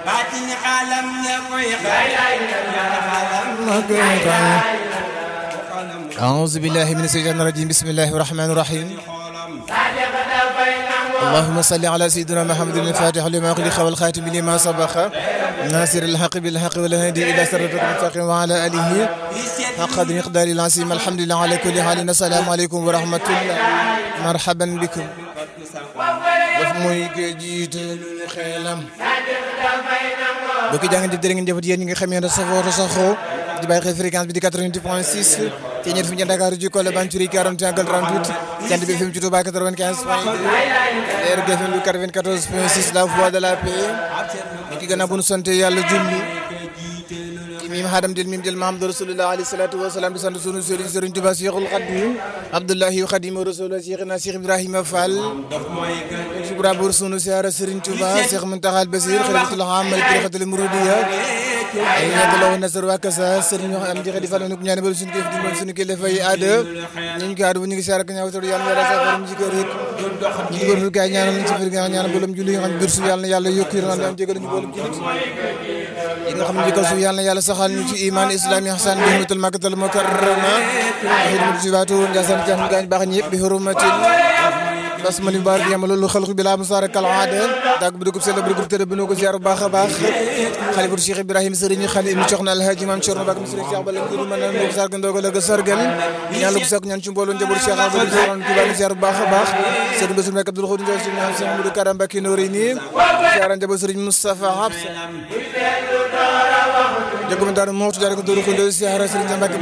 baatin xalam ya koy أعوذ بالله من الشيطان الرجيم بسم الله الرحمن الرحيم اللهم صل على سيدنا محمد الفاتح لما خلق والخاتم لما سبق ناصر الحق بالحق والهادي إلى صراط المستقيم وعلى آله حق مقدار العظيم الحمد لله على كل حال السلام عليكم ورحمة الله مرحبا بكم daf mooy ko jiitalu xeelam bokki jàng jëf jërë ngeen jëfat yéen ñi nga xam ne safoo te saxoo di bàyyi xel fréquence bi di 88 point 6 te ñeent fi ñu Dakar ji Kolle Banchuri 41 38 jant bi fi mu ci Touba 95 point 2 RGFM 94 point 6 la voix de la paix ki gën a bu nu sant yàlla julli ci mim xaadam del mim del Mahamadu Rasulullah alayhi salatu wasalaam di sant sunu sëriñ sëriñ Touba Cheikhul Khadim Abdullahi Khadim Rasulullah Cheikhna Cheikh Ibrahima Fall subra bur sunu siyaara sëriñ Touba Cheikh Muntaxa Basir xalifatul aam al tariqatul muridiya ay ñebe la woon nasar waa Kasa sëriñ wax am di xedi fan ko ñaane ba suñu kilifa di moom suñu kilifa yi aada ñu ngi ko aada bu ñu ngi siyaara ko ñaaw tor yàlla yàlla sa faram ci kër it ñu ngi góorlu gaay ñaanal ñu ci fir nga ñaanal bolam julli nga xam bir su yàlla yàlla yokku yi nga jégal ñu bolam jullit yi nga xam ne jikko su yàlla yàlla saxal ñu ci iman islam ihsan bi hurmatul makkatal mukarrama xidmatu sibaatu njasan jam gaañ baax ñëpp bi hurmatil basmali mubarak yama loolu xalqu bi la musaara kal aada dag bu dugub sell bu dugub tëdd bu nu ko ziar bu baax a baax xalifatu Cheikh Ibrahima sëriñ xali ibnu Coxna Alhaji Maam Cerno Bakk sëriñ Cheikh Bala ngiru mën na ko sargal ndogo la ko sargal ñaan lu ko sakk ñaan ci mbooloo njaboot Cheikh Abdou Soron Touba ni ziar bu baax a baax sëriñ Bassirou Mbacké Abdoul Khoudou Ndiaye sëriñ ñaan Cheikh Moudou Karam Mbacké Noori nii ziar njaboot sëriñ Moustapha Habsa jëgum daara moo tu daara ko dóoru ko ndo ziar sëriñ Mbacké